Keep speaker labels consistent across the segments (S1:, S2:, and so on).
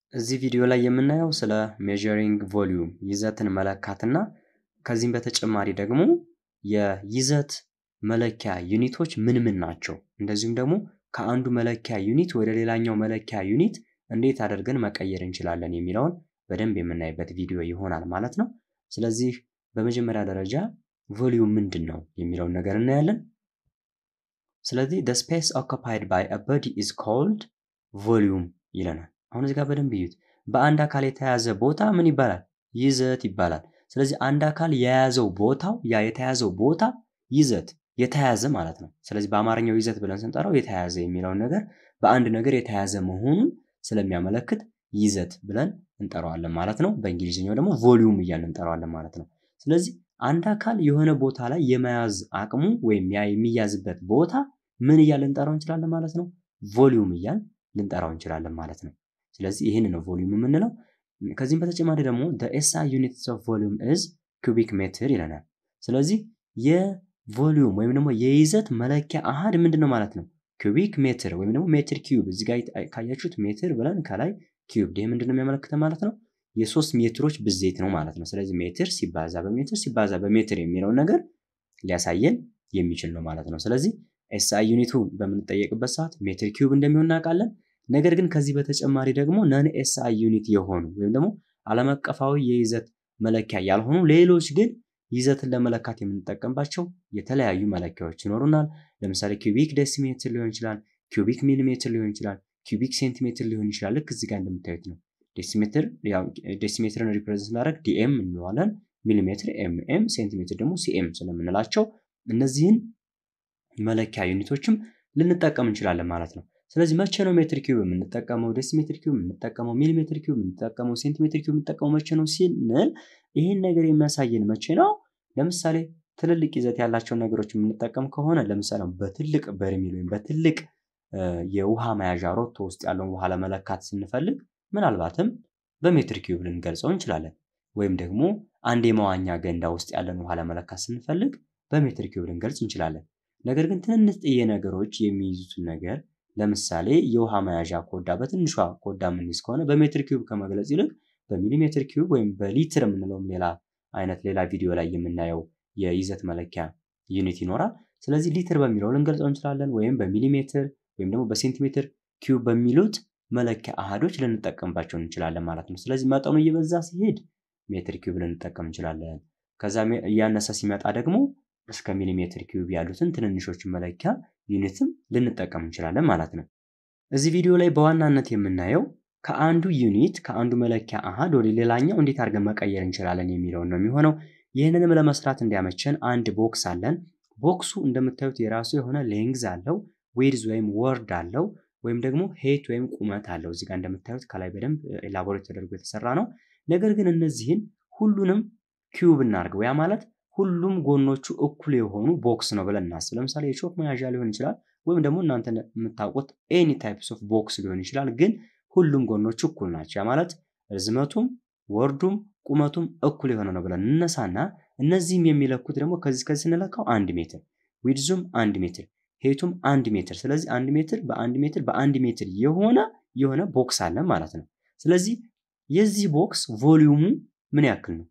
S1: እዚህ ቪዲዮ ላይ የምናየው ስለ ሜዠሪንግ ቮሊዩም ይዘትን መለካትና ከዚህም በተጨማሪ ደግሞ የይዘት መለኪያ ዩኒቶች ምን ምን ናቸው፣ እንደዚሁም ደግሞ ከአንዱ መለኪያ ዩኒት ወደ ሌላኛው መለኪያ ዩኒት እንዴት አድርገን መቀየር እንችላለን የሚለውን በደንብ የምናይበት ቪዲዮ ይሆናል ማለት ነው። ስለዚህ በመጀመሪያ ደረጃ ቮሊዩም ምንድን ነው የሚለውን ነገር እናያለን። ስለዚህ the space occupied by a body is called volume ይለናል። አሁን እዚህ ጋር በደንብ እዩት። በአንድ አካል የተያዘ ቦታ ምን ይባላል? ይዘት ይባላል። ስለዚህ አንድ አካል የያዘው ቦታው ያ የተያዘው ቦታ ይዘት የተያዘ ማለት ነው። ስለዚህ በአማርኛው ይዘት ብለን ስንጠራው የተያዘ የሚለውን ነገር በአንድ ነገር የተያዘ መሆኑን ስለሚያመለክት ይዘት ብለን እንጠራዋለን ማለት ነው። በእንግሊዝኛው ደግሞ ቮሊዩም እያልን እንጠራዋለን ማለት ነው። ስለዚህ አንድ አካል የሆነ ቦታ ላይ የመያዝ አቅሙ ወይም ያ የሚያዝበት ቦታ ምን እያልን ልንጠራው እንችላለን ማለት ነው? ቮሊዩም እያልን ልንጠራው እንችላለን ማለት ነው። ስለዚህ ይህን ነው ቮሊዩም የምንለው። ከዚህም በተጨማሪ ደግሞ ኤስአይ ዩኒትስ ኦፍ ቮሊዩም ኢዝ ኩቢክ ሜትር ይለናል። ስለዚህ የቮሊዩም ወይም ደግሞ የይዘት መለኪያ አሃድ ምንድን ነው ማለት ነው? ኩቢክ ሜትር ወይም ደግሞ ሜትር ኪዩብ። እዚህ ጋር ካያችሁት ሜትር ብለን ከላይ ኪዩብ፣ ይህ ምንድን ነው የሚያመለክተው ማለት ነው? የሶስት ሜትሮች ብዜት ነው ማለት ነው። ስለዚህ ሜትር ሲባዛ በሜትር ሲባዛ በሜትር የሚለውን ነገር ሊያሳየን የሚችል ነው ማለት ነው። ስለዚህ ኤስአይ ዩኒቱ በምንጠየቅበት ሰዓት ሜትር ኪዩብ እንደሚሆን እናውቃለን። ነገር ግን ከዚህ በተጨማሪ ደግሞ ነን ኤስአይ ዩኒት የሆኑ ወይም ደግሞ ዓለም አቀፋዊ የይዘት መለኪያ ያልሆኑ ሌሎች ግን ይዘትን ለመለካት የምንጠቀምባቸው የተለያዩ መለኪያዎች ይኖሩናል። ለምሳሌ ኪዩቢክ ዴሲሜትር ሊሆን ይችላል፣ ኪዩቢክ ሚሊሜትር ሊሆን ይችላል፣ ኪዩቢክ ሴንቲሜትር ሊሆን ይችላል። ልክ እዚህ ጋር እንደምታዩት ነው። ዴሲሜትር ዴሲሜትርን ሪፕሬዘንት ስናደርግ ዲኤም እንለዋለን። ሚሊሜትር ኤምኤም፣ ሴንቲሜትር ደግሞ ሲኤም ስለምንላቸው እነዚህን መለኪያ ዩኒቶችም ልንጠቀም እንችላለን ማለት ነው። ስለዚህ መቼ ነው ሜትር ኪዩብ የምንጠቀመው፣ ዴሲሜትር ኪዩብ የምንጠቀመው፣ ሚሊሜትር ኪዩብ የምንጠቀመው፣ ሴንቲሜትር ኪዩብ የምንጠቀመው መቼ ነው ስንል ይህን ነገር የሚያሳየን መቼ ነው? ለምሳሌ ትልልቅ ይዘት ያላቸውን ነገሮች የምንጠቀም ከሆነ ለምሳሌ በትልቅ በርሜል ወይም በትልቅ የውሃ መያዣ ሮቶ ውስጥ ያለውን ውሃ ለመለካት ስንፈልግ ምናልባትም በሜትር ኪዩብ ልንገልጸው እንችላለን። ወይም ደግሞ አንድ የመዋኛ ገንዳ ውስጥ ያለን ውሃ ለመለካት ስንፈልግ በሜትር ኪዩብ ልንገልጽ እንችላለን። ነገር ግን ትንንጥዬ ነገሮች የሚይዙትን ነገር ለምሳሌ የውሃ መያዣ ኮዳ በትንሿ ኮዳ የምንይዝ ከሆነ በሜትር ኪዩብ ከመግለጽ ይልቅ በሚሊሜትር ኪዩብ ወይም በሊትር የምንለውም ሌላ አይነት ሌላ ቪዲዮ ላይ የምናየው የይዘት መለኪያ ዩኒት ይኖራል። ስለዚህ ሊትር በሚለው ልንገልጸው እንችላለን፣ ወይም በሚሊሜትር ወይም ደግሞ በሴንቲሜትር ኪዩብ በሚሉት መለኪያ አሃዶች ልንጠቀምባቸው እንችላለን ማለት ነው። ስለዚህ መጠኑ እየበዛ ሲሄድ ሜትር ኪዩብ ልንጠቀም እንችላለን። ከዛ እያነሰ ሲመጣ ደግሞ እስከ ሚሊሜትር ኪዩብ ያሉትን ትንንሾችን መለኪያ ዩኒትም ልንጠቀም እንችላለን ማለት ነው። እዚህ ቪዲዮ ላይ በዋናነት የምናየው ከአንዱ ዩኒት ከአንዱ መለኪያ አሃድ ወደ ሌላኛው እንዴት አድርገን መቀየር እንችላለን የሚለውን ነው የሚሆነው። ይህንንም ለመስራት እንዲያመቸን አንድ ቦክስ አለን። ቦክሱ እንደምታዩት የራሱ የሆነ ሌንግዝ አለው፣ ዌድዝ ወይም ወርድ አለው፣ ወይም ደግሞ ሄት ወይም ቁመት አለው። እዚጋ እንደምታዩት ከላይ በደንብ ኤላቦሬት ተደርጎ የተሰራ ነው። ነገር ግን እነዚህን ሁሉንም ኪዩብ እናድርገው። ያ ማለት ሁሉም ጎኖቹ እኩል የሆኑ ቦክስ ነው ብለን እናስብ። ለምሳሌ የቾክ መያዣ ሊሆን ይችላል፣ ወይም ደግሞ እናንተ የምታውቁት ኤኒ ታይፕስ ኦፍ ቦክስ ሊሆን ይችላል። ግን ሁሉም ጎኖቹ እኩል ናቸው። ያ ማለት ርዝመቱም ወርዱም ቁመቱም እኩል የሆነ ነው ብለን እነሳና እነዚህም የሚለኩት ደግሞ ከዚህ ከዚህ ስንለካው አንድ ሜትር ዊድዙም አንድ ሜትር ሄቱም አንድ ሜትር። ስለዚህ አንድ ሜትር በአንድ ሜትር በአንድ ሜትር የሆነ የሆነ ቦክስ አለ ማለት ነው። ስለዚህ የዚህ ቦክስ ቮሊዩሙ ምን ያክል ነው?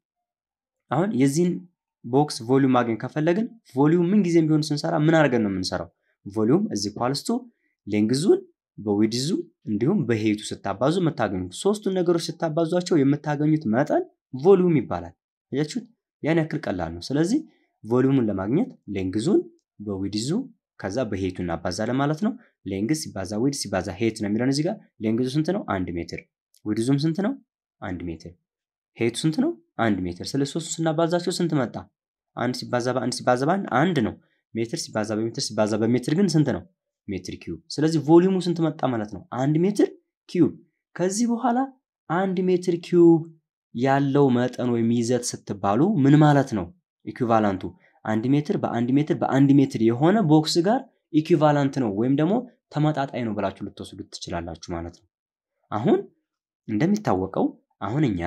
S1: አሁን የዚህን ቦክስ ቮሊዩም ማግኘት ከፈለግን ቮሊዩም ምን ጊዜም ቢሆን ስንሰራ ምን አድርገን ነው የምንሰራው? ቮሊዩም እዚህ ኳልስቱ ሌንግዙን በዊድዙ እንዲሁም በሄቱ ስታባዙ የምታገኙት ሶስቱን ነገሮች ስታባዟቸው የምታገኙት መጠን ቮሊዩም ይባላል። አያችሁት? ያን ያክል ቀላል ነው። ስለዚህ ቮሊዩሙን ለማግኘት ሌንግዙን በዊድዙ ከዛ በሄቱ እናባዛለን ማለት ነው። ሌንግዝ ሲባዛ ዊድ ሲባዛ ሄት ነው የሚለን እዚህ ጋር። ሌንግዙ ስንት ነው? አንድ ሜትር። ዊድዙም ስንት ነው? አንድ ሜትር። ሄቱ ስንት ነው? አንድ ሜትር። ስለዚህ ሶስቱ ስናባዛቸው ስንት መጣ? አንድ ሲባዛ በአንድ ሲባዛ በአንድ አንድ ነው። ሜትር ሲባዛ በሜትር ሲባዛ በሜትር ግን ስንት ነው? ሜትር ኪዩብ። ስለዚህ ቮሊዩሙ ስንት መጣ ማለት ነው? አንድ ሜትር ኪዩብ። ከዚህ በኋላ አንድ ሜትር ኪዩብ ያለው መጠን ወይም ይዘት ስትባሉ ምን ማለት ነው? ኢኩቫላንቱ አንድ ሜትር በአንድ ሜትር በአንድ ሜትር የሆነ ቦክስ ጋር ኢኩቫላንት ነው ወይም ደግሞ ተመጣጣኝ ነው ብላችሁ ልትወስዱት ትችላላችሁ ማለት ነው። አሁን እንደሚታወቀው አሁን እኛ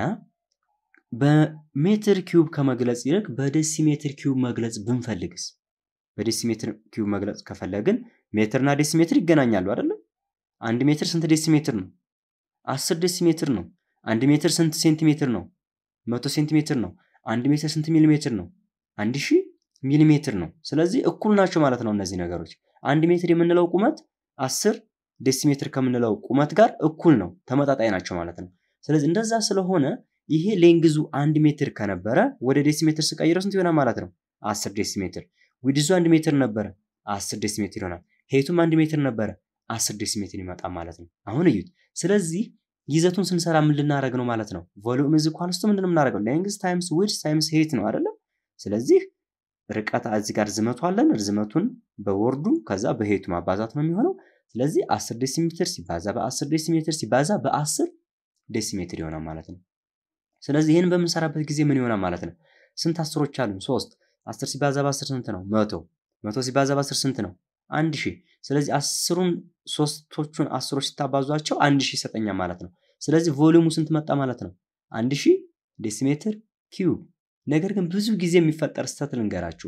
S1: በሜትር ኪዩብ ከመግለጽ ይልቅ በዴሲሜትር ኪዩብ መግለጽ ብንፈልግስ? በዴሲሜትር ኪዩብ መግለጽ ከፈለግን ሜትርና ዴሲሜትር ይገናኛሉ አይደለም? አንድ ሜትር ስንት ዴሲሜትር ነው? 10 ዴሲሜትር ነው። አንድ ሜትር ስንት ሴንቲሜትር ነው? መቶ ሴንቲሜትር ነው። አንድ ሜትር ስንት ሚሊሜትር ነው? አንድ ሺህ ሚሊሜትር ነው። ስለዚህ እኩል ናቸው ማለት ነው እነዚህ ነገሮች። አንድ ሜትር የምንለው ቁመት 10 ዴሲሜትር ከምንለው ቁመት ጋር እኩል ነው፣ ተመጣጣኝ ናቸው ማለት ነው። ስለዚህ እንደዛ ስለሆነ ይሄ ሌንግዙ አንድ ሜትር ከነበረ ወደ ዴሲሜትር ስቀይረው ስንት ይሆናል ማለት ነው? 10 ዴሲሜትር። ዊድዙ አንድ ሜትር ነበረ፣ 10 ዴሲሜትር ይሆናል። ሄቱም አንድ ሜትር ነበረ፣ 10 ዴሲሜትር ይመጣል ማለት ነው። አሁን እዩት። ስለዚህ ይዘቱን ስንሰራ ምን ልናደርግ ነው ማለት ነው? ቮሉም ኢዝ ኢኳልስ ቱ ምንድን ነው የምናደርገው? ሌንግዝ ታይምስ ዊድዝ ታይምስ ሄት ነው አይደለም? ስለዚህ ርቀት እዚህ ጋር ርዝመቱ አለን። ርዝመቱን በወርዱ ከዛ በሄቱ ማባዛት ነው የሚሆነው። ስለዚህ 10 ዴሲሜትር ሲባዛ በ10 ዴሲሜትር ሲባዛ በ10 ዴሲሜትር ይሆናል ማለት ነው። ስለዚህ ይህን በምንሰራበት ጊዜ ምን ይሆናል ማለት ነው? ስንት አስሮች አሉ? ሶስት። 10 ሲባዛ በ10 ስንት ነው? መቶ። መቶ ሲባዛ በ10 ስንት ነው? አንድ ሺህ። ስለዚህ አስሩን ሶስቶቹን አስሮች ስታባዟቸው አንድ ሺህ ይሰጠኛል ማለት ነው። ስለዚህ ቮሊዩሙ ስንት መጣ ማለት ነው? አንድ ሺህ ዴሲሜትር ኪዩብ። ነገር ግን ብዙ ጊዜ የሚፈጠር ስህተት ልንገራችሁ።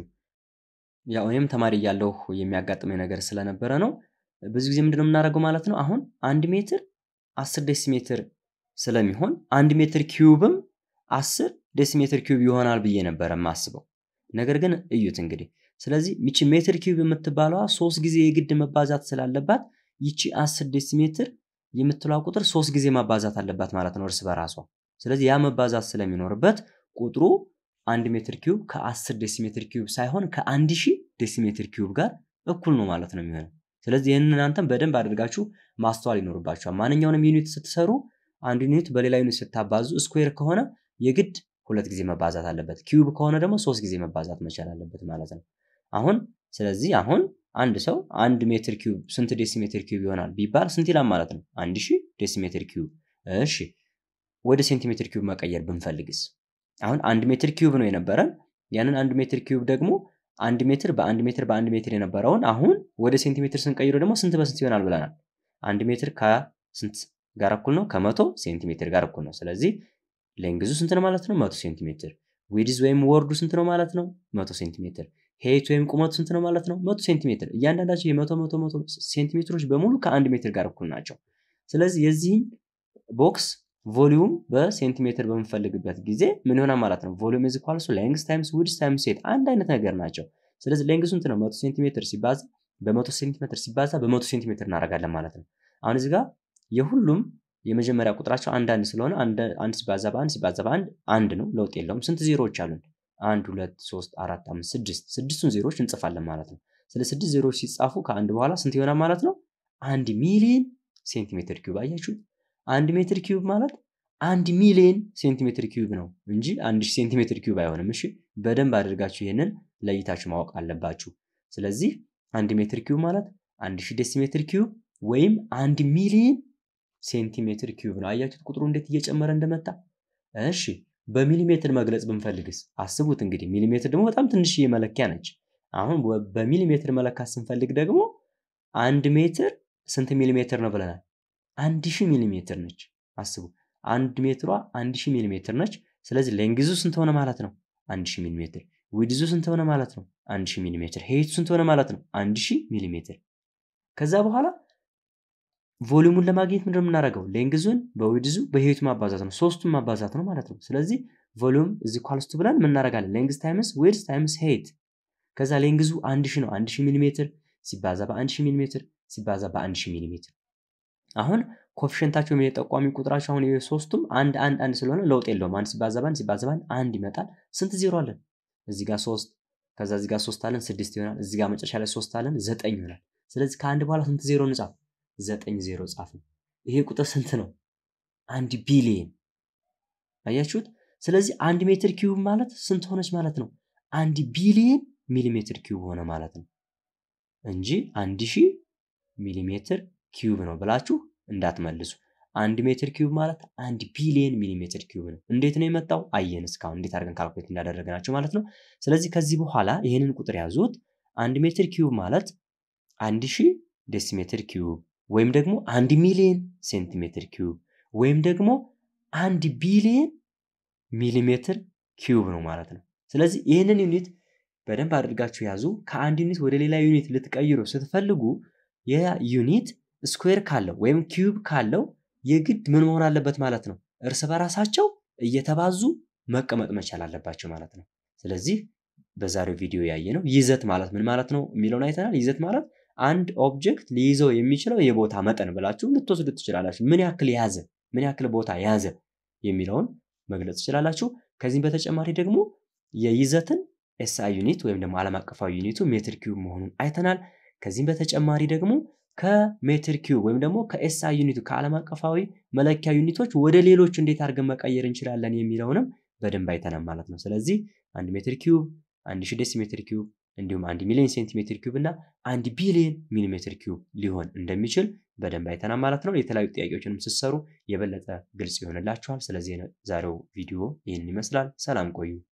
S1: ያው እኔም ተማሪ እያለሁ የሚያጋጥመኝ ነገር ስለነበረ ነው። ብዙ ጊዜ ምንድነው የምናደርገው ማለት ነው? አሁን አንድ ሜትር አስር ዴሲሜትር ስለሚሆን አንድ ሜትር ኪዩብም አስር ዴሲሜትር ኪዩብ ይሆናል ብዬ ነበረ የማስበው። ነገር ግን እዩት እንግዲህ። ስለዚህ ይቺ ሜትር ኪዩብ የምትባለዋ ሶስት ጊዜ የግድ መባዛት ስላለባት ይቺ አስር ዴሲሜትር የምትለዋ ቁጥር ሶስት ጊዜ ማባዛት አለባት ማለት ነው እርስ በራሷ። ስለዚህ ያ መባዛት ስለሚኖርበት ቁጥሩ አንድ ሜትር ኪዩብ ከአስር ዴሲሜትር ኪዩብ ሳይሆን ከአንድ ሺህ ዴሲሜትር ኪዩብ ጋር እኩል ነው ማለት ነው የሚሆነው። ስለዚህ ይህንን እናንተም በደንብ አድርጋችሁ ማስተዋል ይኖርባችኋል። ማንኛውንም ዩኒት ስትሰሩ አንድ ዩኒት በሌላ ዩኒት ስታባዙ ስኩዌር ከሆነ የግድ ሁለት ጊዜ መባዛት አለበት። ኪዩብ ከሆነ ደግሞ ሶስት ጊዜ መባዛት መቻል አለበት ማለት ነው። አሁን ስለዚህ አሁን አንድ ሰው አንድ ሜትር ኪዩብ ስንት ዴሲሜትር ኪዩብ ይሆናል ቢባል ስንት ይላል ማለት ነው? አንድ ሺህ ዴሲሜትር ኪዩብ። እሺ ወደ ሴንቲሜትር ኪዩብ መቀየር ብንፈልግስ? አሁን አንድ ሜትር ኪዩብ ነው የነበረን። ያንን አንድ ሜትር ኪዩብ ደግሞ አንድ ሜትር በአንድ ሜትር በአንድ ሜትር የነበረውን አሁን ወደ ሴንቲሜትር ስንቀይረው ደግሞ ስንት በስንት ይሆናል ብለናል? አንድ ሜትር ከስንት ጋር እኩል ነው? ከመቶ ሴንቲሜትር ጋር እኩል ነው። ስለዚህ ሌንግዙ ስንት ነው ማለት ነው? መቶ ሴንቲሜትር። ዊድዝ ወይም ወርዱ ስንት ነው ማለት ነው? መቶ ሴንቲሜትር። ሄይት ወይም ቁመቱ ስንት ነው ማለት ነው? መቶ ሴንቲሜትር። እያንዳንዳቸው የመቶ መቶ መቶ ሴንቲሜትሮች በሙሉ ከአንድ ሜትር ጋር እኩል ናቸው። ስለዚህ የዚህን ቦክስ ቮሊዩም በሴንቲሜትር በምንፈልግበት ጊዜ ምን ይሆናል ማለት ነው? ቮሊዩም ኢዝ ኢኳልስ ሌንግዝ ታይምስ ዊድዝ ታይምስ ሄይት አንድ አይነት ነገር ናቸው። ስለዚህ ሌንግዙ ስንት ነው? መቶ ሴንቲሜትር ሲባዛ በመቶ ሴንቲሜትር ሲባዛ በመቶ ሴንቲሜትር እናደርጋለን ማለት ነው። አሁን እዚህ ጋር የሁሉም የመጀመሪያ ቁጥራቸው አንድ አንድ ስለሆነ አንድ ሲባዛ በአንድ ሲባዛ በአንድ አንድ ነው፣ ለውጥ የለውም። ስንት ዜሮዎች አሉን? አንድ ሁለት ሶስት አራት አምስት ስድስት ስድስቱን ዜሮዎች እንጽፋለን ማለት ነው። ስለ ስድስት ዜሮዎች ሲጻፉ ከአንድ በኋላ ስንት ይሆናል ማለት ነው? አንድ ሚሊዮን ሴንቲሜትር ኪዩብ። አያችሁት? አንድ ሜትር ኪዩብ ማለት አንድ ሚሊዮን ሴንቲሜትር ኪዩብ ነው እንጂ አንድ ሺህ ሴንቲሜትር ኪዩብ አይሆንም። እሺ በደንብ አድርጋችሁ ይህንን ለይታችሁ ማወቅ አለባችሁ። ስለዚህ አንድ ሜትር ኪዩብ ማለት አንድ ሺህ ዴሲሜትር ኪዩብ ወይም አንድ ሚሊዮን ሴንቲሜትር ኪዩብ ነው። አያችሁት ቁጥሩ እንዴት እየጨመረ እንደመጣ። እሺ በሚሊሜትር መግለጽ ብንፈልግስ አስቡት እንግዲህ ሚሊሜትር ደግሞ በጣም ትንሽዬ መለኪያ ነች። አሁን በሚሊሜትር መለካት ስንፈልግ ደግሞ አንድ ሜትር ስንት ሚሊሜትር ነው ብለናል? አንድ ሺህ ሚሊሜትር ነች። አስቡ አንድ ሜትሯ አንድ ሺህ ሚሊሜትር ነች። ስለዚህ ሌንግዙ ስንት ሆነ ማለት ነው? አንድ ሺህ ሚሊሜትር። ዊድዙ ስንት ሆነ ማለት ነው? አንድ ሺህ ሚሊሜትር። ሄይቱ ስንት ሆነ ማለት ነው? አንድ ሺህ ሚሊሜትር። ከዛ በኋላ ቮሊዩሙን ለማግኘት ምንድን ነው የምናደርገው? ሌንግዙን በዊድዙ በሄይቱ ማባዛት ነው። ሶስቱን ማባዛት ነው ማለት ነው። ስለዚህ ቮሊዩም እዚ ኳልስቱ ብለን ምናደርጋለን? ሌንግዝ ታይምስ ዊድዝ ታይምስ ሄይት። ከዛ ሌንግዙ አንድ ሺህ ነው። አንድ ሺህ ሚሊሜትር ሲባዛ በአንድ ሺህ ሚሊሜትር ሲባዛ በአንድ ሺህ ሚሊሜትር። አሁን ኮፊሽንታቸው የጠቋሚ ቁጥራቸው አሁን የሶስቱም አንድ አንድ አንድ ስለሆነ ለውጥ የለውም። አንድ ሲባዛ በአንድ ሲባዛ በአንድ አንድ ይመጣል። ስንት ዜሮ አለን? እዚህ ጋር ሶስት ከዛ እዚህ ጋር ሶስት አለን ስድስት ይሆናል። እዚህ ጋር መጨረሻ ላይ ሶስት አለን ዘጠኝ ይሆናል። ስለዚህ ከአንድ በኋላ ስንት ዜሮ እንጻፍ? ዘጠኝ ዜሮ ጻፍን። ይሄ ቁጥር ስንት ነው? አንድ ቢሊየን። አያችሁት? ስለዚህ አንድ ሜትር ኪዩብ ማለት ስንት ሆነች ማለት ነው? አንድ ቢሊየን ሚሊሜትር ኪዩብ ሆነ ማለት ነው እንጂ አንድ ሺህ ሚሊሜትር ኪዩብ ነው ብላችሁ እንዳትመልሱ። አንድ ሜትር ኪዩብ ማለት አንድ ቢሊየን ሚሊሜትር ኪዩብ ነው። እንዴት ነው የመጣው? አየን እስካሁን እንዴት አድርገን ካልኩሌት እንዳደረግናቸው ማለት ነው። ስለዚህ ከዚህ በኋላ ይህንን ቁጥር ያዙት። አንድ ሜትር ኪዩብ ማለት አንድ ሺህ ዴሲሜትር ኪዩብ ወይም ደግሞ አንድ ሚሊየን ሴንቲሜትር ኪዩብ ወይም ደግሞ አንድ ቢሊየን ሚሊሜትር ኪዩብ ነው ማለት ነው። ስለዚህ ይህንን ዩኒት በደንብ አድርጋችሁ ያዙ። ከአንድ ዩኒት ወደ ሌላ ዩኒት ልትቀይሩ ስትፈልጉ ያ ዩኒት ስኩዌር ካለው ወይም ኪዩብ ካለው የግድ ምን መሆን አለበት ማለት ነው? እርስ በራሳቸው እየተባዙ መቀመጥ መቻል አለባቸው ማለት ነው። ስለዚህ በዛሬው ቪዲዮ ያየ ነው ይዘት ማለት ምን ማለት ነው የሚለውን አይተናል። ይዘት ማለት አንድ ኦብጀክት ሊይዘው የሚችለው የቦታ መጠን ብላችሁ ልትወስዱ ትችላላችሁ። ምን ያክል ያዘ፣ ምን ያክል ቦታ ያዘ የሚለውን መግለጽ ትችላላችሁ። ከዚህም በተጨማሪ ደግሞ የይዘትን ኤስአይ ዩኒት ወይም ደግሞ ዓለም አቀፋዊ ዩኒቱ ሜትር ኪዩብ መሆኑን አይተናል። ከዚህም በተጨማሪ ደግሞ ከሜትር ኪዩብ ወይም ደግሞ ከኤስአይ ዩኒቱ ከዓለም አቀፋዊ መለኪያ ዩኒቶች ወደ ሌሎች እንዴት አድርገን መቀየር እንችላለን የሚለውንም በደንብ አይተናል ማለት ነው። ስለዚህ አንድ ሜትር ኪዩብ፣ አንድ ሺህ ዴሲሜትር ኪዩብ እንዲሁም አንድ ሚሊዮን ሴንቲሜትር ኪዩብ እና አንድ ቢሊዮን ሚሊሜትር ኪዩብ ሊሆን እንደሚችል በደንብ አይተናል ማለት ነው። የተለያዩ ጥያቄዎችንም ስትሰሩ የበለጠ ግልጽ ይሆንላችኋል። ስለዚህ ዛሬው ቪዲዮ ይህን ይመስላል። ሰላም ቆዩ።